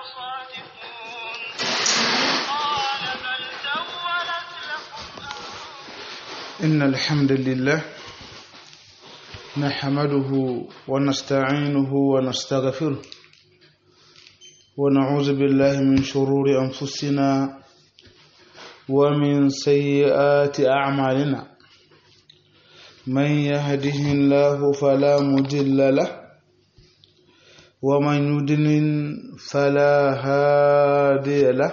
صادقون قال بل سولت لكم إن الحمد لله نحمده ونستعينه ونستغفره ونعوذ بالله من شرور أنفسنا ومن سيئات أعمالنا من يهده الله فلا مضل له ومن يضلل فلا هادي له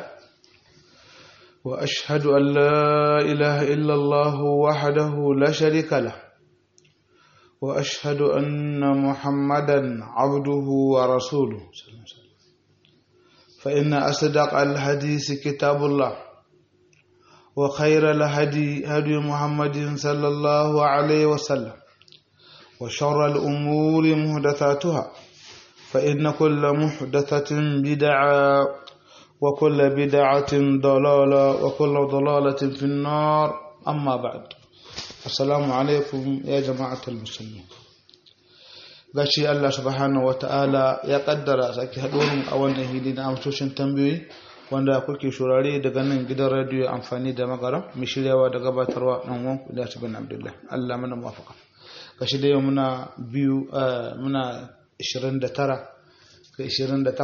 وأشهد أن لا إله إلا الله وحده لا شريك له وأشهد أن محمدا عبده ورسوله صلى الله عليه وسلم فإن أصدق الحديث كتاب الله وخير الهدي هدي محمد صلى الله عليه وسلم وشر الأمور محدثاتها فإن كل محدثة بدعة وكل بدعة ضلالة وكل ضلالة في النار أما بعد السلام عليكم يا جماعة المسلمين gashi Allah subhanahu wata'ala ya kaddara sake haɗuwar a wannan hili na amsoshin tambayoyi wanda kuke shurare daga nan gidan radiyo amfani da magara mai shiryawa da gabatarwa ɗan wanku da su bin abdullahi Allah mana mafaka gashi da yau muna biyu muna 29 ga 28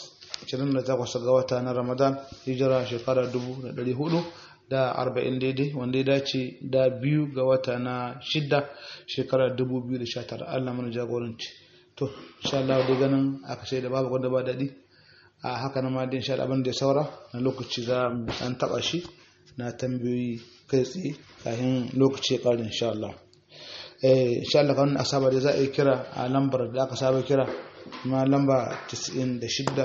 28 ga wata na ramadan hijira shekara 440 daidai wanda ya dace da biyu ga wata na shidda shekara 2019 allah mana jagoranci to insha Allah dai ganin aka sai da babu wanda ba daɗi a haka na ma din sha abin da ya saura na lokaci za mu an taɓa shi na tambayoyi kai tsaye kafin lokaci ya ƙare insha Allah insha Allah kan asaba da za a yi kira a lambar da aka saba kira ma lamba 96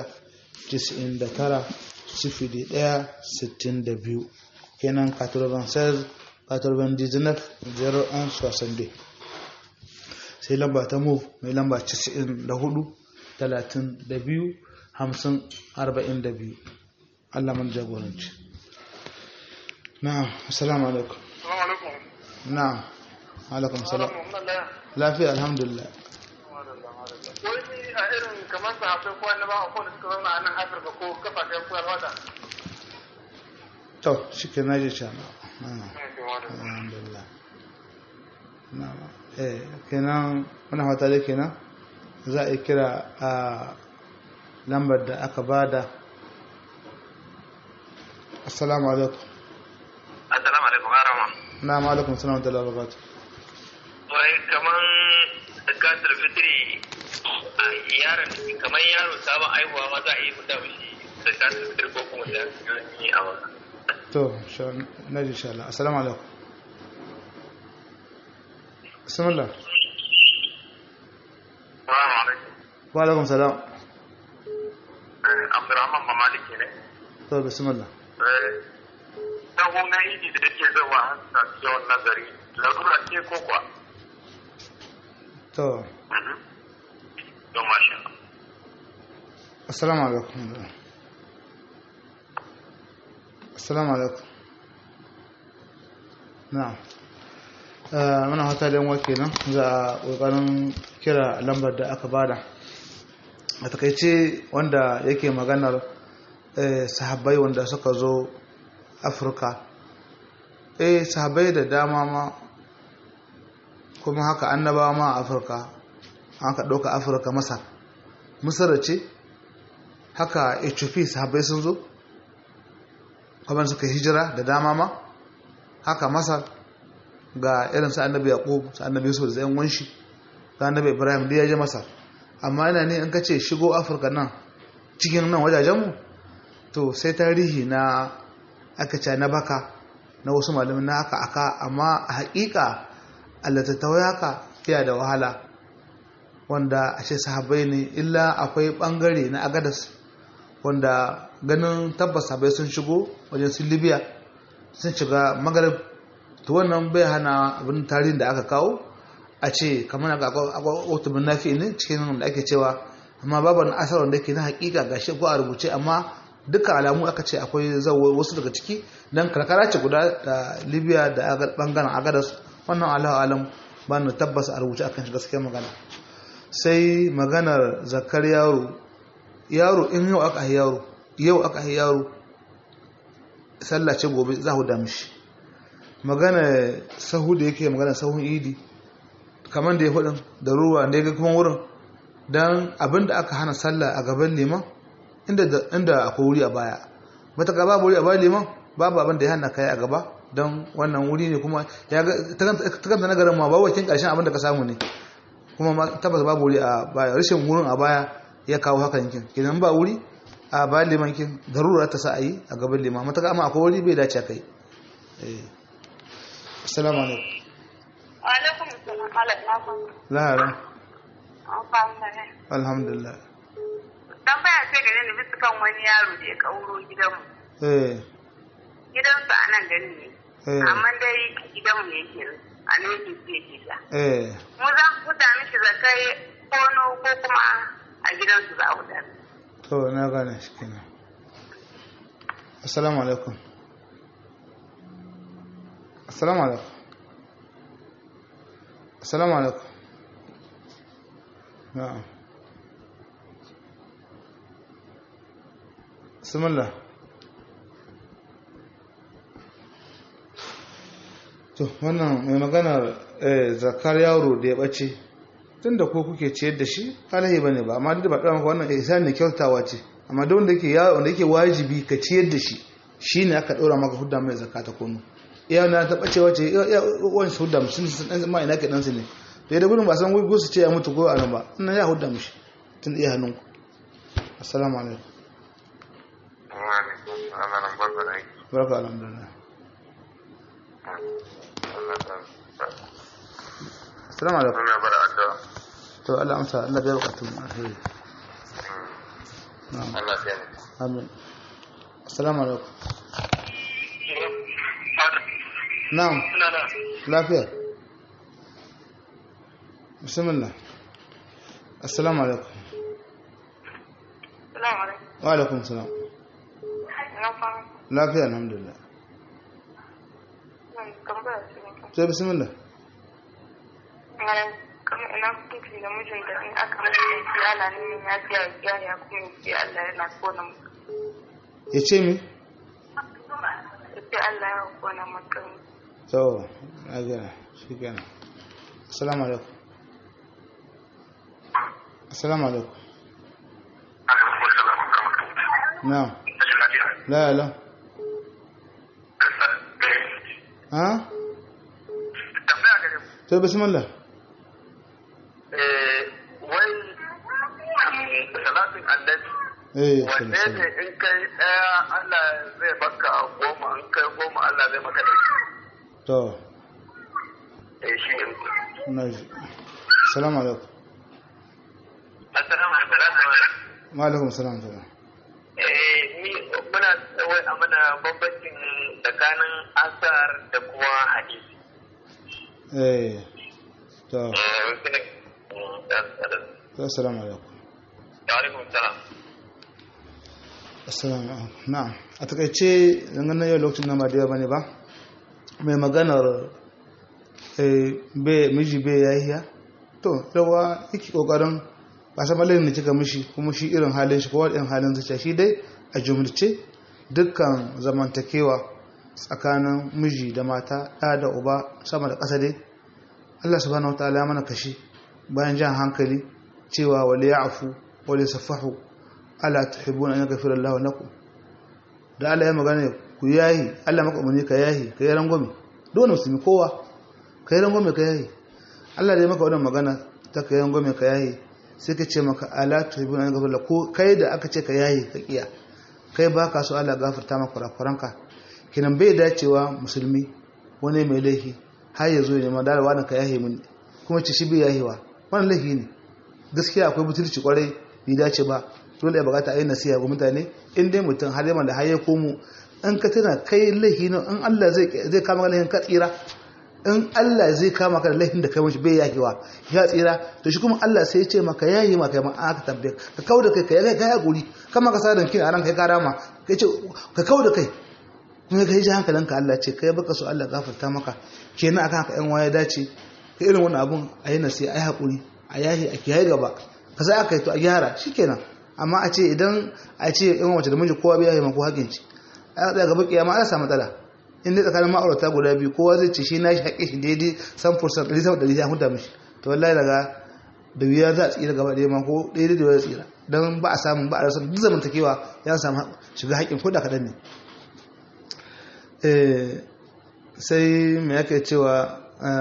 99 sifili ɗaya sittin da biyu kenan 96 99 01 62 sai lamba ta move mai lamba 94 32 50 42 Allah man jagoranci na'am assalamu alaikum na'am alaikum salam lafiya alhamdulillah wani a irin kamar sahabbai ko annaba a kowane suka zauna a nan afirka ko kafafen koyarwa da to shi ke naji sha alhamdulillah eh kenan muna fata da kenan za a yi kira a lambar da aka bada assalamu alaikum assalamu alaikum harama na alaikum salam da lalabatu wai kaman zakatul fitri yaron kamar yaro sabon aihuwa ma za a yi fita mishi zakatul fitri ko kuma da yi a wasa to na ji sha Allah assalamu alaikum bismillah Assalamu alaikum. wa alaikum salam Abdurrahman Mamaliki ne. to bismillah Sahu na idi da yake zuwa hasa yawan nazari, larura ce ko kuwa? to Don mashin. assalamu alaikum assalamu alaikum na'am muna hata da yanwa kenan za a ƙoƙarin kira lambar da aka bada a takaice wanda yake maganar sahabbai wanda suka zo afirka eh sahabbai da dama ma kuma haka annabawa ma a afirka aka ɗauka afirka masar misar ce haka ethiopia sahabbai sun zo kamar suka hijira da dama ma haka masar ga irin sa annabi yaqub sa annabi yusuf da yan wanshi ga annabi ibrahim da ya je masar amma ina ne in ka ce shigo afirka nan cikin nan wajajenmu to sai tarihi na aka ce na baka na wasu malamin na aka aka amma a haƙiƙa allatattawai haka fiya da wahala wanda a ce sahabbai ne illa akwai ɓangare na agadas wanda ganin tabbas sahabbai sun shigo wajen su libya sun shiga magarib to wannan bai hana abin tarihin da aka kawo a ce kamar ga akwai nafi ne cikin da ake cewa amma babu wani asar wanda ke na hakika ga shi ko a rubuce amma dukkan alamu aka ce akwai zawo wasu daga ciki dan karkara ce guda da libya da bangaren agadas wannan allahu alam ba na tabbas a rubuce akan shi gaskiyar magana sai maganar zakar yaro yaro in yau aka yaro yau aka yaro sallah ce gobe za ku da mishi magana sahu da yake magana sahun idi kamar da ya hudun da ruwa da ya ga kuma wurin don abin da aka hana sallah a gaban liman inda akwai wuri a baya mata gaba wuri a bayan liman babu abin da ya hana kai a gaba don wannan wuri ne kuma ta kanta nagarin ma ba wakin karshen abin da ka samu ne kuma tabbas babu wuri a baya rashin wurin a baya ya kawo haka yankin kenan ba wuri a bayan liman kin darura ta sa a yi a gaban liman mata amma akwai wuri bai dace kai assalamu alaikum wa alaikum assalam alaikum lahara an fahimta ne alhamdulillah dan baya ce gare ni bisa kan wani yaro da ya kauro gidanmu eh gidansu a nan gani ne eh amma dai gidanmu ne yake a nan yake fiye gida eh mu za mu huta mishi zakai kono ko kuma a gidansu za a huta to na gane shi kenan assalamu alaikum assalamu alaikum assalamu alaikum na'am bismillah to wannan mai maganar eh, zakar yaro da ya bace tun da ko kuke ciyar da shi alahi bane ba amma duk da ba ɗan maka wannan ihsan ne kyautawa ce amma da wanda yake yaro wanda yake wajibi ka ciyar da shi shine aka ɗora maka hudda mai zakata kono iya na ta bace wace ya wani su hudda musu sun dan ma ina ke dan su ne to da gudun ba san gugu su ce ya mutu ko a nan ba ina ya hudda mishi tun iya hannunku assalamu alaikum barka alhamdulillah assalamu alaikum to Allah amsa Allah bai bukatun alheri na'am amin assalamu alaikum na'am lafiya bismillah assalamu alaikum Salamu alaikum. wa alaikum salam Ina fahimta. lafiya alhamdulillah Zan tambaya su ne kan. sai bismillah Malam, kamar ina hukunci da mijin da in aka mashi laifi ana neman ya fiya ya kiya ya kuma ya ce Allah yana kona mutum. ya ce mi Ya ce Allah ya kona mutum. to na gana shi gana assalamu alaikum assalamu alaikum na'am la la ha tambaya gare ku to bismillah eh wai salatin annabi eh wanne ne in kai daya Allah zai baka goma in kai goma Allah zai maka ɗari to eh shi ne na ji assalamu alaikum assalamu alaikum wa alaikum salam salam eh ni muna wai a mana bambancin tsakanin asar da kuma hadisi eh to eh wasu ne to assalamu alaikum alaikum salam assalamu alaikum na'am a takaice dangane yau lokacin nan ba da yawa bane ba mai maganar eh be miji be yayiya to yawa yake kokarin ba san malin ne kika mishi kuma shi irin halin shi ko irin halin zuciya shi dai a jumlace dukkan zamantakewa tsakanin miji da mata ɗa da uba sama da ƙasa dai Allah subhanahu wataala ya mana kashi bayan jan hankali cewa wali ya'fu wali safahu ala tuhibbuna an yaghfira Allahu lakum da Allah ya magana ku yahi Allah maka umarni ka yahi ka yi rangwame dole musulmi kowa ka yi rangwame ka yahi Allah da ya maka wannan magana ta ka yi rangwame ka yahi sai ka ce maka ala tuhibbuna an yaghfira ko kai da aka ce ka yahi ka kiya kai ba ka so Allah gafarta maka kurakuranka kinan bai dacewa musulmi wani mai laifi har ya zo ya nema dalawa na ka yahi mun kuma ce shi bai yahiwa wannan laifi ne gaskiya akwai butulci kwarai bai dace ba dole ya bukata a yi nasiha ga mutane in dai mutum har yamma da har ya komo in ka tana kai laifi ne in Allah zai kama ka laifin ka tsira in Allah zai kama ka da laifin da kai mashi bai yakewa ya tsira to shi kuma Allah sai ya ce maka yayi maka ma aka tambaye ka kau da kai ka yaga kai hakuri kama ka sadan kin a ran kai ka rama kai ce ka kau da kai kuma kai ji hankalinka Allah ce kai baka so Allah gafarta maka kenan akan haka yan waya dace ka irin wannan abun a yi nasiha a yi hakuri a yahi a kiyaye gaba ka za aka yi to a gyara shikenan amma a ce idan a ce in wace da miji kowa biya ma ko hakin ci a ga gaba kiyama ana samu matsala in dai tsakanin ma'aurata guda biyu kowa zai ce shi na shi haƙe shi daidai san fursan ɗari sama ɗari ya huta mishi to wallahi daga da wuya za a tsira gaba ɗaya ma ko daidai da wuya tsira don ba a samun ba a rasa duk zamantakewa ya samu shiga haƙƙin ko da kaɗan ne sai me yake cewa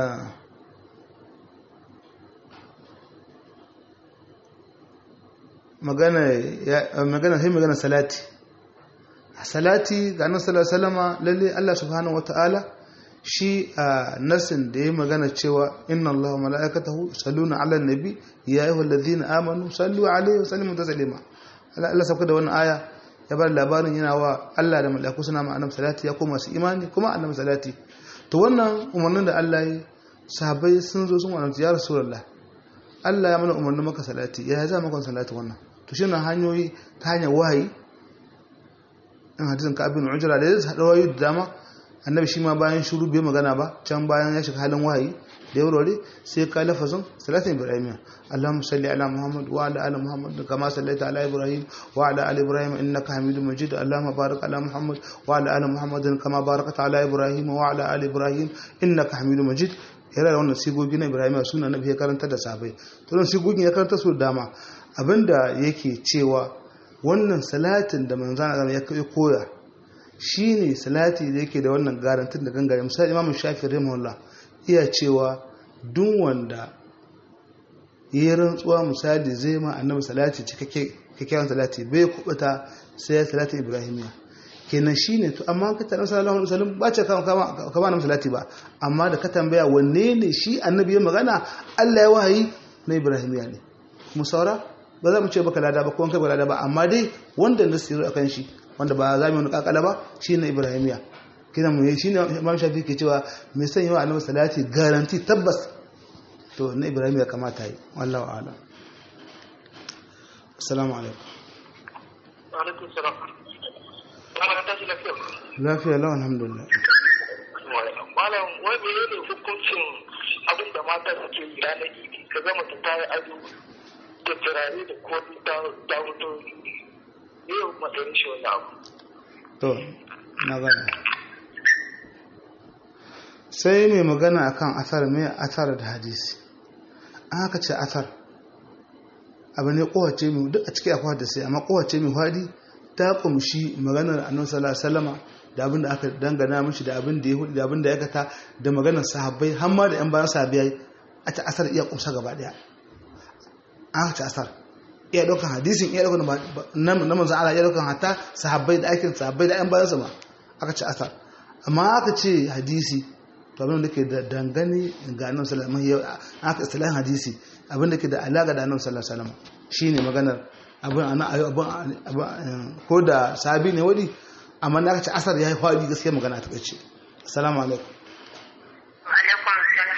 magana sai magana salati salati ga annabi sallallahu alaihi wasallama lalle Allah subhanahu wataala shi a nasin da ya magana cewa inna Allah wa mala'ikatahu yusalluna 'alan nabi ya ayyuhalladhina amanu sallu 'alaihi wa sallimu taslima Allah sauka da wannan aya ya bar labarin yana wa Allah da mala'iku suna ma annabi salati ya koma su imani kuma annabi salati to wannan umarnin da Allah ya sahabbai sun zo sun wannan ya rasulullah Allah ya mana umarnin maka salati ya za maka salati wannan to shi na hanyoyi ta hanyar wahayi in hadisin ka abin ujra da ya haɗa wayoyi da dama annabi shi ma bayan shuru bai magana ba can bayan ya shiga halin wahayi da ya wurare sai ka lafazin salatin ibrahim allahumma salli ala muhammad wa ala ali muhammad kama sallaita ala ibrahim wa ala ali ibrahim innaka hamidum majid allahumma barik ala muhammad wa ala ali muhammad kama barakta ala ibrahim wa ala ali ibrahim innaka hamidum majid yana da wannan sigogi na ibrahim suna nabi ya karanta da sabai to wannan sigogin ya karanta su dama abinda yake cewa wannan salatin da manzana ya koya shi ne salati da yake da wannan garantin da gangare misali imamu shafi rahimahullah iya cewa duk wanda yi rantsuwa misali zai ma annabi salati cikakken salati bai kubuta sai ya salati ibrahimiya kenan shi ne to amma ka tarar sallallahu alaihi wasallam ba ce kama na salati ba amma da ka tambaya wanne ne shi annabi ya magana Allah ya wahayi na ibrahimiya ne kuma saura ba za mu ce baka lada ba ko kai ba lada ba amma dai wanda nasiru akan shi wanda ba za mu wani kakala ba shi ne ibrahimiya kina mu shi ne imam shafi ke cewa mai son yawa annabi salati garanti tabbas to na ibrahimiya kamata yi wallahu ala assalamu alaikum wa alaikum salam lafiya lawan alhamdulillah malam wai mene ne hukuncin abin da mata suke yi ranar idi ka gama ta ta yi ado da turare da komi ta wuto yau matsayin shi wani abu to na gane sai mai magana akan asar mai asar da hadisi an haka ce asar abu ne kowace mai duk a cikin akwai da sai amma kowace mai hadi ta kumshi maganar annabi sallallahu alaihi wasallama da abin da aka dangana mishi da abin da ya hudu da abin da ya kata da maganar sahabbai har ma da yan bayan sahabbai a ta asar iya kumsa gaba daya an ta asar iya daukan hadisin iya daukan na manzan Allah iya daukan hatta sahabbai da aikin sahabbai da yan bayan sama aka ce asar amma aka ce hadisi to abin da ke da dangane ga annabi sallallahu alaihi wasallam aka istilahin hadisi abin da ke da alaka da annabi sallallahu alaihi wasallam shine maganar abin ana abin ko da sahabi ne wadi amma na aka ce asar yayi fadi gaskiya magana ta kace assalamu alaikum alaikum salam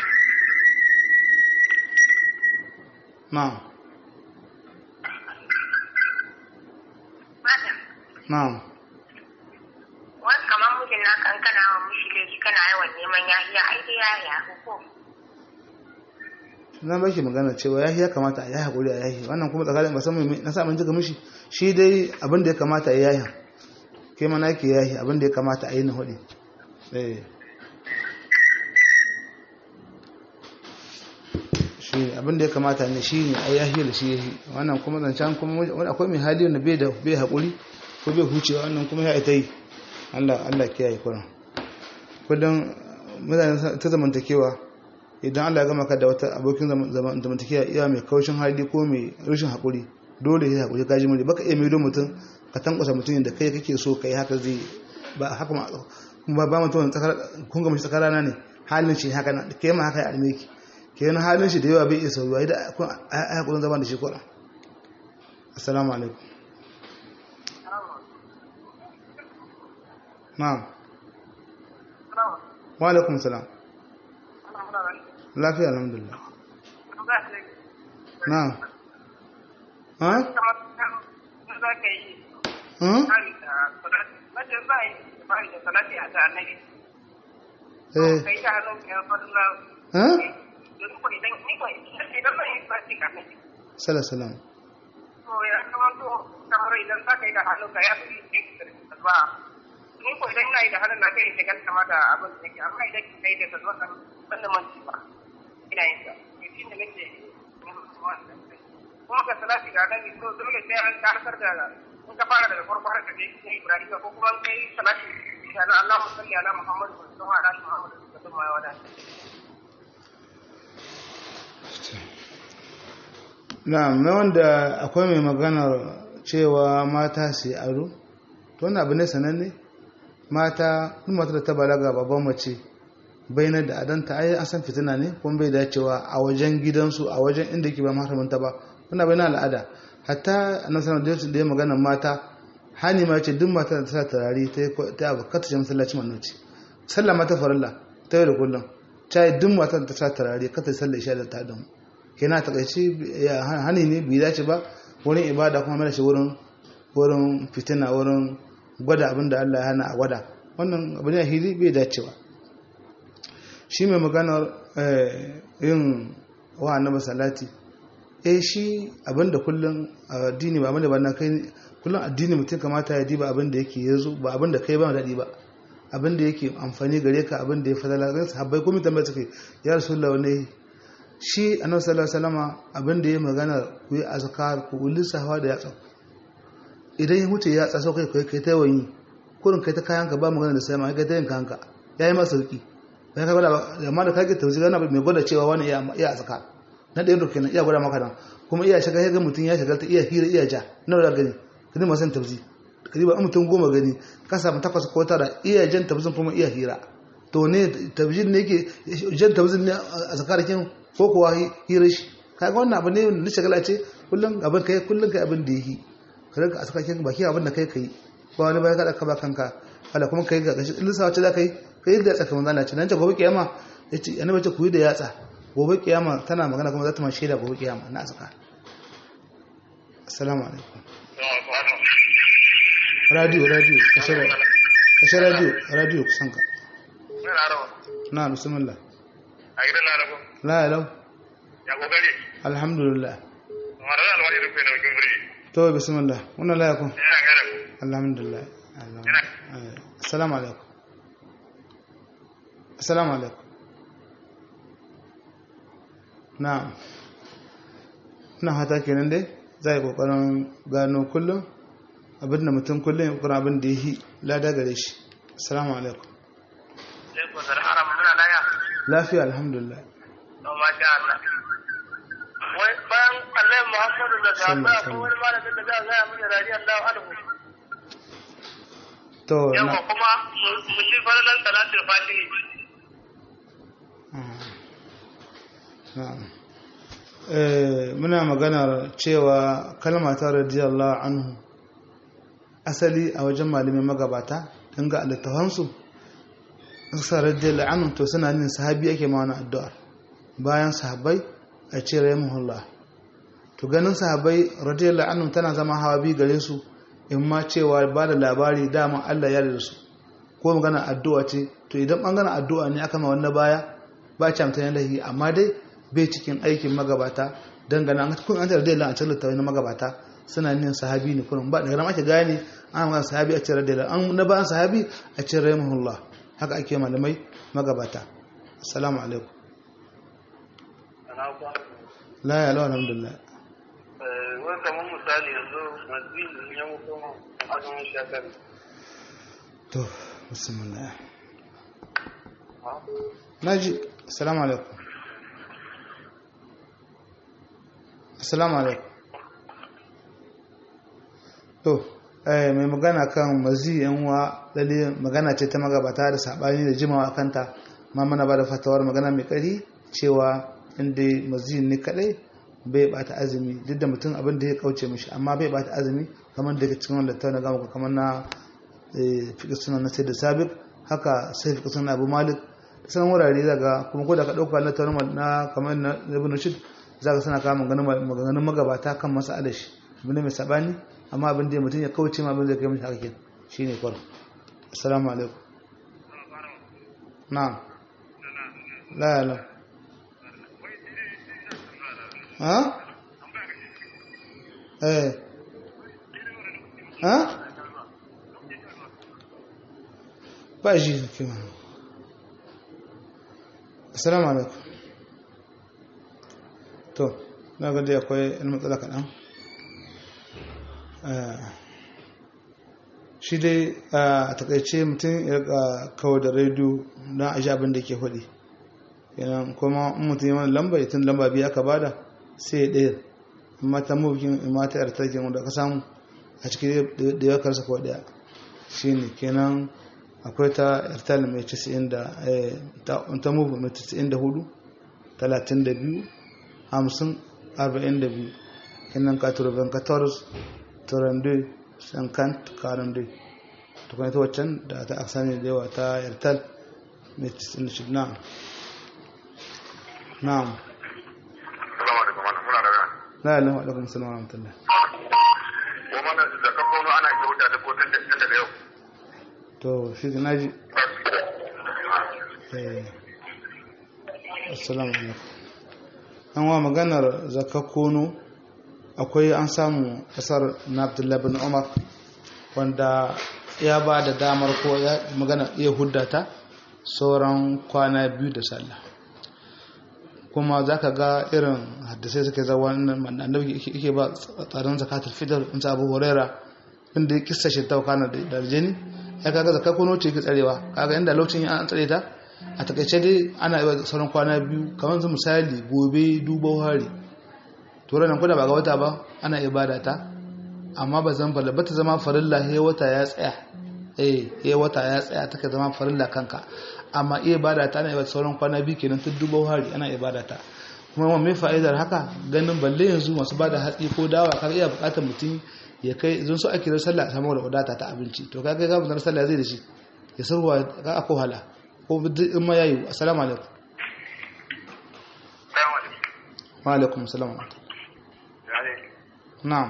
na'am na'am wani kamar mijin na kan kana wa mishi laifi kana yawan neman yahiya ai dai yahiya ko na ba shi magana cewa yahi ya kamata a yahi hakuri a yahi wannan kuma tsakanin ba san mai na sa mun jiga mishi shi dai abin da ya kamata a yahi kai mana yake yahi abin da ya kamata a yi na hudu eh shi abin da ya kamata ne shi ne a yahi da shi yahi wannan kuma zancen kuma wani akwai mai hali wanda bai da bai hakuri ko bai hucewa wannan kuma ya ita yi Allah Allah kiyaye kuran kullum mutane ta zamantakewa idan Allah ya gama ka da wata abokin zamantakewa iya mai kaushin hali ko mai rashin haƙuri dole ya haƙuri kaji mure baka iya maido mutum ka tankwasa mutum da kai kake so kai haka zai ba haka ma kuma ba mutum tsakar kun ga mashi tsakar rana ne halin shi haka na kai ma haka ya alme ki kenan halin shi da yawa bai iya sauwa idan kun ai hakurin zama da shi kuɗa assalamu alaikum na'am wa alaikum salam lafiya alhamdulillah na ha ha eh ha sala salam to ya kama to kamar idan za ka yi da hannu ka ya fi ba ni ko idan ina yi da hannun na kai da kan kama da abin da nake amma idan ka yi da ka zo kan ban da manci ba ina yin sa shi ne nake kuma ka salati ga nan to dole sai an karkar da in ka fara daga farko har ka je cikin Ibrahim ko kuma kai salati ga Allah musalli ala Muhammad sallallahu alaihi wa sallam da kuma ya wada na mai wanda akwai mai maganar cewa mata su yi aro to wani abu ne sananne mata in mata da ta balaga babban mace bayanar da adanta ai an san fitina ne kuma bai dacewa a wajen gidansu a wajen inda ke ba maharaminta ba wani abu na al'ada hatta a nan sanar da ya magana mata hani ma ce duk mata da ta sa turare ta abu kata ce masallaci mannoci sallah mata farilla ta yau da kullum ta yi duk mata da ta sa turare kata sallah isha da ta damu kenan ta kaici hani ne bai dace ba wurin ibada kuma mana shi wurin wurin fitina wurin gwada abin da Allah ya hana a gwada wannan abu ne hili bai dace ba shi mai maganar yin wa annabi salati eh shi abin da kullum addini ba abinda ba na kai kullum addini mutum kamata ya diba abin da yake yazo ba abin da kai ba daɗi ba abin da yake amfani gare ka abin da ya fadala zai sahabbai komai tambaya suke ya rasulullah wani shi annabi sallallahu alaihi wasallama abin da ya magana ku yi azkar ku lissafa da yatsa idan ya mutu ya tsaso kai kai kai ta yawan kurin kai ta kayan ka ba magana da sai ma kai ta yin kanka yayi masa sauki bai ka gwada amma da kage tauzi gana mai gwada cewa wani iya iya azkar na ɗayan rukin iya gwada maka nan kuma iya shiga ya ga mutum ya shiga ta iya hira iya ja na da gani kadi ma san tauzi kadi ba mutum goma gani ka samu takwas ko tara iya jan tauzin kuma iya hira to ne tauzin ne yake jan tauzin ne a zakarakin ko kuwa hira shi kaga wannan abu ne na shagala ce kullum abin kai kullum kai abin da yake ka rinka a sakakin baki abin da kai kai ba wani bayan kada ka ba kanka wala kuma kai ga gashi lissa wace za ka yi ka yi da yatsa kamar zana ce nan ce gobe kiyama ya ce annabi ce ku yi da yatsa gobe kiyama tana magana kuma za ta ma shaida gobe kiyama na asaka assalamu alaikum radio radio kashe radio radio kusan ka na bismillah a gidan laraba la yalau ya kokari alhamdulillah mara da alwari rufe da wakin guri to bismillah wannan la yakun yana gada ku alhamdulillah assalamu alaikum assalamu alaikum na'am ina hata kenan dai za yi kokarin gano kullum abinda mutum kullum ya kokarin abin da ya yi lada gare shi assalamu alaikum sai ku zara haram muna laya lafiya alhamdulillah to ma sha Allah wai bayan Allah Muhammadu da Sallallahu sahaba ko wani malamin da za a gaya mini radiyallahu anhu to yawa na kuma mu ci falalan salatul fatihi na'am eh muna maganar cewa kalma ta radiyallahu anhu asali a wajen malamin magabata in ga littafansu sa radiyallahu anhu to suna nin sahabi ake ma wani addu'ar bayan sahabbai a ce rahimahullah to ganin sahabbai radiyallahu anhu tana zama hawa bi gare su in ma cewa ba da labari dama Allah ya da su ko magana addu'a ce to idan bangaren addu'a ne aka ma wannan baya ba ci amtani lahi amma dai bai cikin aikin magabata dangane an kun an tarda a cikin littafin na magabata suna nin sahabi ne kullum ba daga nan ake gane an magana sahabi a cikin radiyallahu an na bayan sahabi a cikin rahimahullah haka ake malamai magabata assalamu alaikum la ya lawa alhamdulillah wai kamar misali yanzu mazin ya mutu a azumin shakar to bismillah naji assalamu alaikum assalamu alaikum to eh mai magana kan mazi yan uwa lalle magana ce ta magabata da sabani da jimawa kanta ma mana ba da fatawar magana mai kari cewa inda mazi ne kadai bai bata azumi duk da mutum abin da ya kauce mishi amma bai bata azumi kamar da cikin wanda ta na gama kamar na fiƙi suna na sai da sabiq haka sai fiƙi suna abu malik da sanan wurare daga kuma ko da ka ɗauka na tauna na kamar na ibn rushd za ka sana kama maganganun magabata kan masa alashi abu ne mai sabani amma abin da mutum ya kauce ma abin da kai mishi haka ke shine kwaro assalamu alaikum na'am la la ha eh ha ba ji kima assalamu alaikum to na ga dai akwai yan matsala kaɗan shi dai a takaice mutum ya kawo da rediyo don a abin da ke faɗi yanan kuma in mutum yi wani lamba tun lamba biyu aka bada sai ya ɗaya amma ta mabukin mata yar tarkin wanda ka samu a cikin da ya karsa ko ɗaya shi ne kenan akwai ta yartal mai 90 da ta mubu mai 94 32 50 42 kenan 94 32 50 42 tukuna ta waccan da ta aksani da yawa ta yartal mai 96 na'am na'am la ilaha illallah sallallahu alaihi wasallam wa mana da kafono ana iya wuta da kotun da daga yau to shi na ji assalamu alaikum an wa maganar zakakono akwai an samu kasar na abdullahi bin umar wanda ya ba da damar ko ya magana iya huddata sauran kwana biyu da sallah kuma za ka ga irin haddasai suke zawa annabi yake ba tsarin zakatul fitr in sa abu huraira inda ya kissa shi ta kana da jini ya kaga zakar kono ce ke tsarewa kaga inda lokacin an tsare ta a takaice dai ana yi sauran kwana biyu kamar su misali gobe duba hari to ranar kuda ba ga wata ba ana ibada ta amma ba zan bala bata zama farilla he wata ya tsaya eh he wata ya tsaya take zama farilla kanka amma iya ibada ta ana ibada sauran kwana biyu kenan tun duba hari ana ibada ta kuma mai fa'idar haka ganin balle yanzu masu bada hatsi ko dawa kaga iya bukatar mutum ya kai zan so ake da sallah a samu da wadata ta abinci to kaga ga mun sallah zai da shi ya sarwa ga ako hala ko in ma yayi assalamu alaikum wa alaikum assalam na'am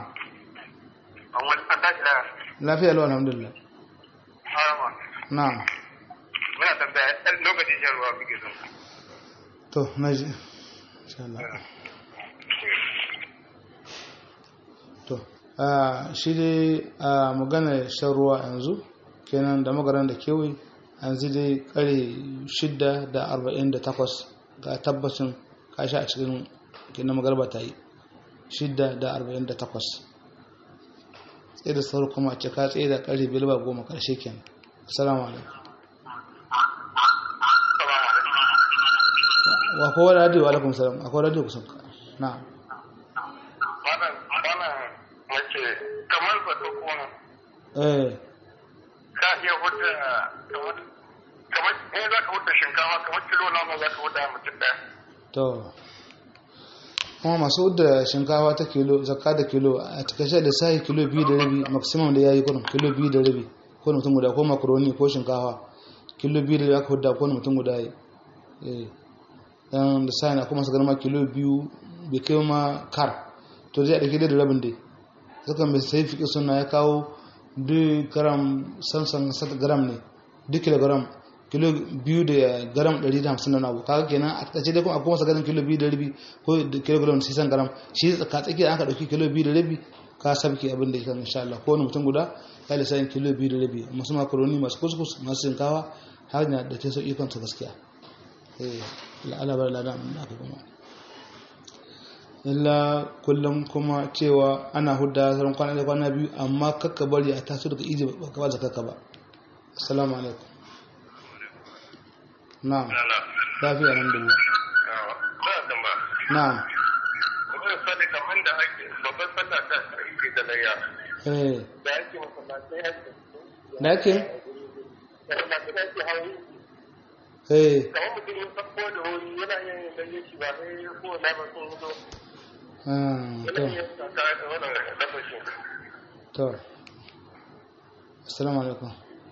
lafiya lau alhamdulillah na'am muna tambaya ɗan lokacin shan ruwa muke so to naji insha Allah to shi dai a magana shan ruwa yanzu kenan da magaran da kewaye yanzu dai kare shidda da arba'in da takwas ga tabbacin kashi a cikin kenan magarba ta yi shidda da arba'in da takwas tsaye da sauran kuma a cika tsaye da kare bilba goma karshe kenan assalamu alaikum wa kowa radio wa alaikum salam akwai radio kusan ka na'am kamar ba ta kona eh ka iya huta kamar in za ka huta shinkafa kamar kilo nawa za ka huta mutum ɗaya to kuma masu da shinkafa ta kilo zakka da kilo a takaice da sai kilo biyu da rabi maximum da yayi kurum kilo biyu da rabi ko mutum guda ko makaroni ko shinkafa kilo biyu da rabi aka hudda ko mutum guda yi eh dan da sai na kuma su garma kilo biyu bai kai ma kar to zai dauke da rabin dai saka mai sai fiƙi suna ya kawo duk gram sansan sata gram ne duk kilogram kilo biyu da gram 150 na abu kaga kenan a tsace dai kuma akwai masa ganin kilo biyu da rabi ko kilogram 600 gram shi tsaka tsaki da aka dauki kilo biyu da rabi ka sabke abin da kan insha Allah ko wani mutum guda ya da sayin kilo biyu da rabi masu makaroni masu kuskus masu shinkawa har na da ta sauki kansa gaskiya eh la'ala bar lada mun aka kuma illa kullum kuma cewa ana hudda sauran kwana da kwana biyu amma kakka bari a taso daga iji ba ka ba zakaka ba assalamu alaikum na'am lafiya alhamdulillah na'am kamar da ake babban sallah ta ake da layya eh da ake masallatai ake da ake masallatai ake hawo eh kamar mutum ya sabbo da wuri yana yin layya shi ba sai ko na ba sun zo ah, yana to yin saka da wannan lafashin to assalamu alaikum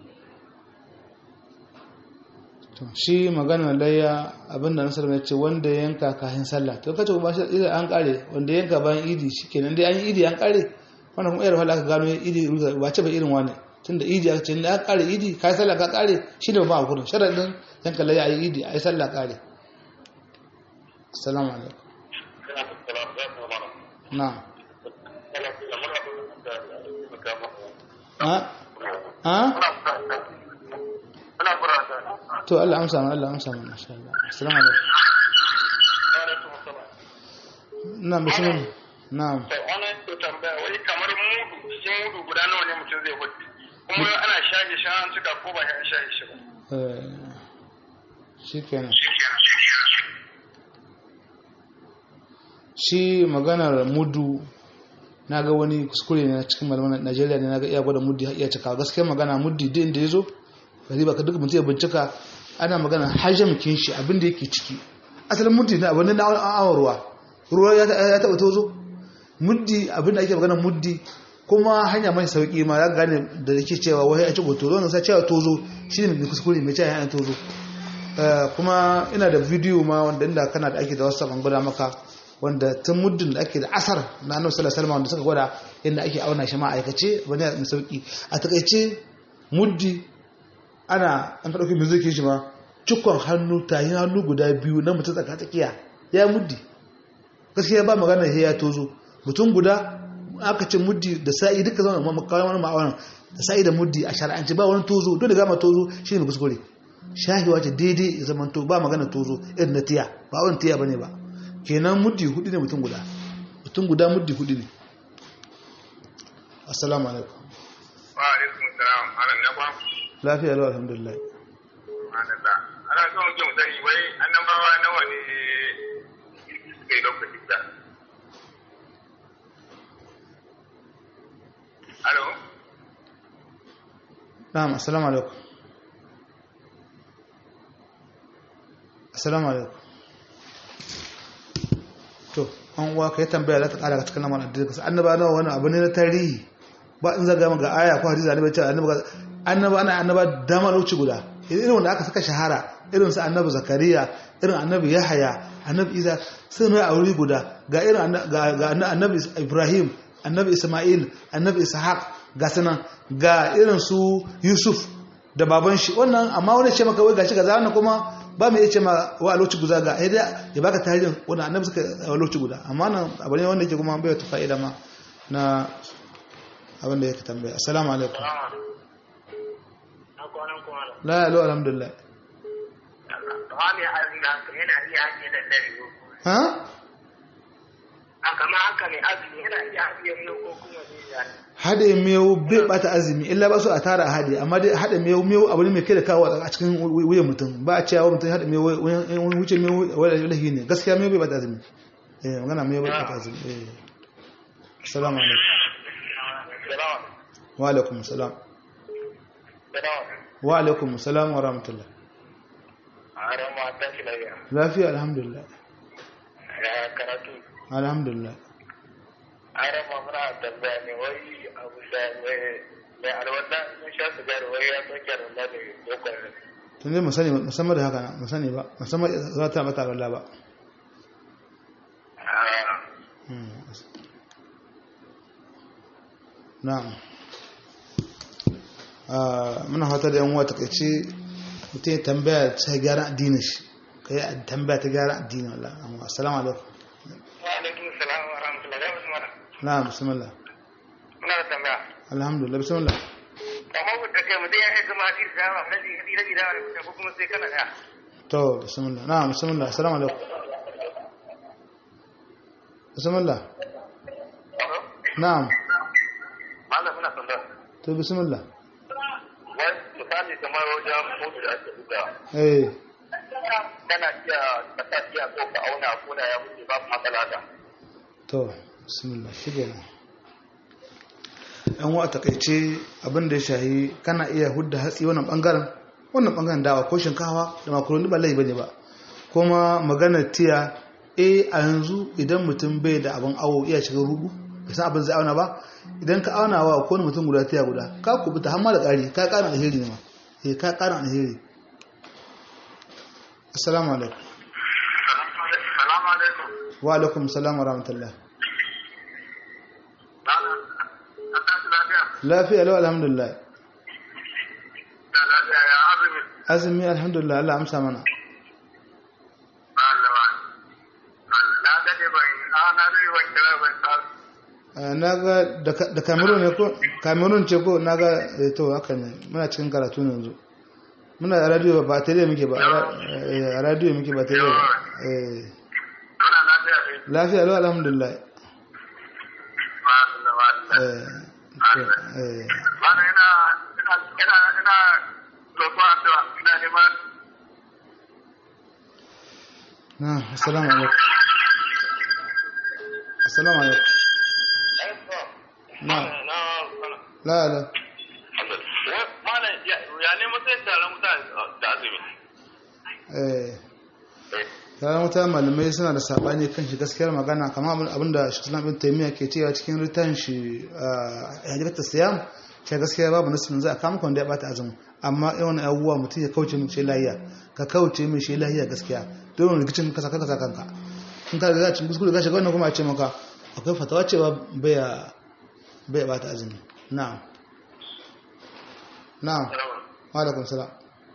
to shi magana layya abinda nasar mai ce wanda ya yanka kafin sallah to kace ba shi idan an kare wanda ya yanka bayan idi shikenan dai an yi idi an kare wannan kuma irin aka gano idi ba ce ba irin wani tunda idi aka ce da aka kare idi kai sallah ka kare shi ne ba gurin sharadin yanka layya ayi idi ayi sallah kare assalamu alaikum na'am ha ha Ana furata. to Allah amsa mana Allah amsa mana insha Allah assalamu alaikum na'am bismillah na'am To ana ko tambaya wai kamar mudu cikin mudu guda nawa ne mutum zai hudu kuma ana shaje shi an cika ko ba ya shaje shi ba. eh shikenan shi maganar mudu na ga wani kuskure ne na cikin malaman Najeriya ne na ga iya gwada muddi iya cika gaskiya magana muddi duk inda ya zo gari ba ka duk mutum ya bincika ana magana hajjam kin shi abin da yake ciki asalin muddi na abin da na awon ruwa ruwa ya taɓa tozo muddi abin da ake magana muddi kuma hanya mai sauki ma ya gane da yake cewa wai a ci goto wannan sai cewa tozo shine mai kuskure mai cewa yana tozo kuma ina da bidiyo ma wanda inda kana da ake da wasu ban gwada maka wanda tun muddin da ake da asar na annabi sallallahu alaihi wasallam wanda suka gwada inda ake auna shi ma aikace bane mai sauki a takaice muddi ana an ka dauki miziki shi ma cikon hannu tayin hannu guda biyu na mutum tsaka tsakiya ya muddi gaskiya ba magana ya tozo mutum guda aka ce muddi da sa'i duka zama makawai wani ma'aunin da sa'i da muddi a shara'anci ba wani tozo dole gama tozo shi ne mai kuskure shahiwa ce daidai ya zama to ba magana tozo irin na tiya ba wani tiya ba ne ba kenan muddi hudu ne mutum guda mutum guda muddi hudu ne assalamu alaikum Wa alaikum salam. Ana na ba. lafiya lau alhamdulillah Madalla. Ana so mu mu sani wai annabawa nawa ne suka yi lokacin da. Alo? na'am assalamu alaikum assalamu alaikum to an uwa kai tambaya za ta kara cikin lamarin addini kasa annaba nawa wani abu ne na tarihi ba in zaga ga aya ko hadisi annabi ce annaba annaba ana annaba dama lokaci guda irin wanda aka saka shahara irin su annabi zakariya irin annabi yahaya annabi isa sun rai a wuri guda ga irin ga annabi ibrahim annabi isma'il annabi ishaq ga sanan ga irin su yusuf da baban shi wannan amma wani ce maka wai gashi ga wannan kuma ba mu iya ce ma wa a lokaci guda ga aida ya baka tarihin wani annabi suka a lokaci guda amma nan abu ne wanda yake kuma bai ta fa'ida ma na abin da yake tambaya assalamu alaikum la ya lo alhamdulillah ha kama haka mai azumi yana iya haɗiye miyau ko kuma zai haɗe miyau bai bata azumi illa ba su a tara haɗe amma dai haɗe miyau miyau abu ne mai kai da kawo a cikin wuyan mutum ba a cewa mutum haɗe miyau wani wuce miyau wani lahi ne gaskiya miyau bai bata azumi eh magana miyau bai bata azumi eh assalamu alaikum wa alaikum salam wa alaikum salam wa rahmatullah lafiya alhamdulillah karatu alhamdulillah arama muna tambaya ne wai abu da mai alwala mun sha sigari wai ya soke alwala da dokar tun dai musani musamman da haka na musani ba musamman za ta mata alwala ba na'am muna fata da yan uwa takaice mutum ya tambaya ta gyara addinin shi ka yi tambaya ta gyara addinin Allah amma assalamu alaikum wa alaikum salam wa rahmatullahi wa barakatuh na'am bismillah muna da tambaya alhamdulillah bismillah kamar ku da kai mutum ya aika ma hadisi da rabi rabi da rabi ko kuma sai kana daya to bismillah na'am bismillah assalamu alaikum bismillah na'am malam muna tambaya to bismillah wai misali kamar wajen mutu da ake buga eh kana iya kasa iya ko ka auna ko da ya wuce babu matsala da to bismillah shikenan yan wa takaice abin da ya shahi kana iya hudda hatsi wannan bangaren wannan bangaren dawa ko shinkawa da makaroni ba laifi bane ba kuma maganar tiya eh a yanzu idan mutum bai da abin awo iya shiga rubu bai san abin zai auna ba idan ka auna wa ko mutum guda tiya guda ka kubuta har ma da ƙari ka ƙara alheri ne ma eh ka ƙara alheri assalamu alaikum salamu alaikum wa alaikum salam wa rahmatullah malam an tashi lafiya lafiya lau alhamdulillah da lafiya ya azumi azumi alhamdulillah Allah amsa mana Allah wa na dade ban a na dade ban kira ban sa na ga da cameroon ne ko cameroon ce ko na ga to haka ne muna cikin karatu ne yanzu muna a radio ba tare muke ba a radio muke ba tare ba lafiya lau alhamdulillah na assalamu alaikum assalamu alaikum na la la ya ne matsayin taron mutane da azumi eh taron mutane malamai suna da sabani kan shi gaskiyar magana kamar abinda shi islam bin taimiyya ke cewa cikin ritan shi a hajjata siyam shi gaskiya babu nasu za a kama kwanda ya bata azumi amma yawan abubuwa mutum ya kauce min shi lahiya ka kauce min shi lahiya gaskiya don rikicin kasa kasa kanka in ka riga cin kuskure gashi wannan kuma a ce maka akwai fatawa cewa baya baya bata azumi na'am na'am wa alaikum salam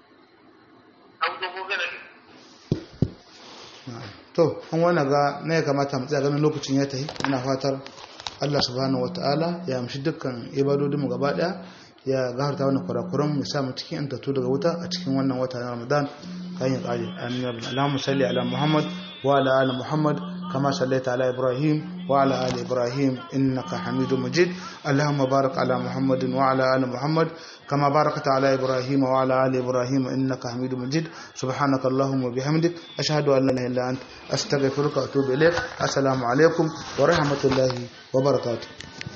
to an wani ga na ya kamata mu tsaya ganin lokacin ya tafi ina fatar Allah subhanahu wataala ya amshi dukkan ibadodinmu gaba daya ya gafarta wannan kurakuran mu sa mu cikin antatu daga wuta a cikin wannan wata na Ramadan kan ya kare amin ya Allahumma salli ala Muhammad wa ala ali Muhammad كما صليت على إبراهيم وعلى آل إبراهيم إنك حميد مجيد اللهم بارك على محمد وعلى آل محمد كما باركت على إبراهيم وعلى آل إبراهيم إنك حميد مجيد سبحانك اللهم وبحمدك أشهد أن لا إله إلا أنت أستغفرك وأتوب إليك السلام عليكم ورحمة الله وبركاته